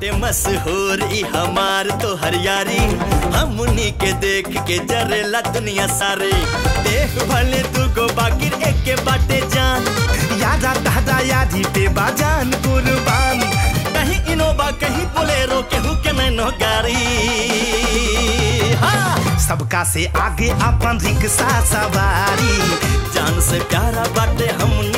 बाटे मशहूर ई हमार तो हरियारी हमनी के देख के जरेला दुनिया सारे देख भले दुगो बाकिर एक के बाटे जान यादा दादा यादी पे बाजान कुर्बान कहीं इनोबा कहीं बोलेरो केहू के नैनो गाड़ी हाँ सबका से आगे अपन रिक्शा सवारी जान से प्यारा बाटे हमनी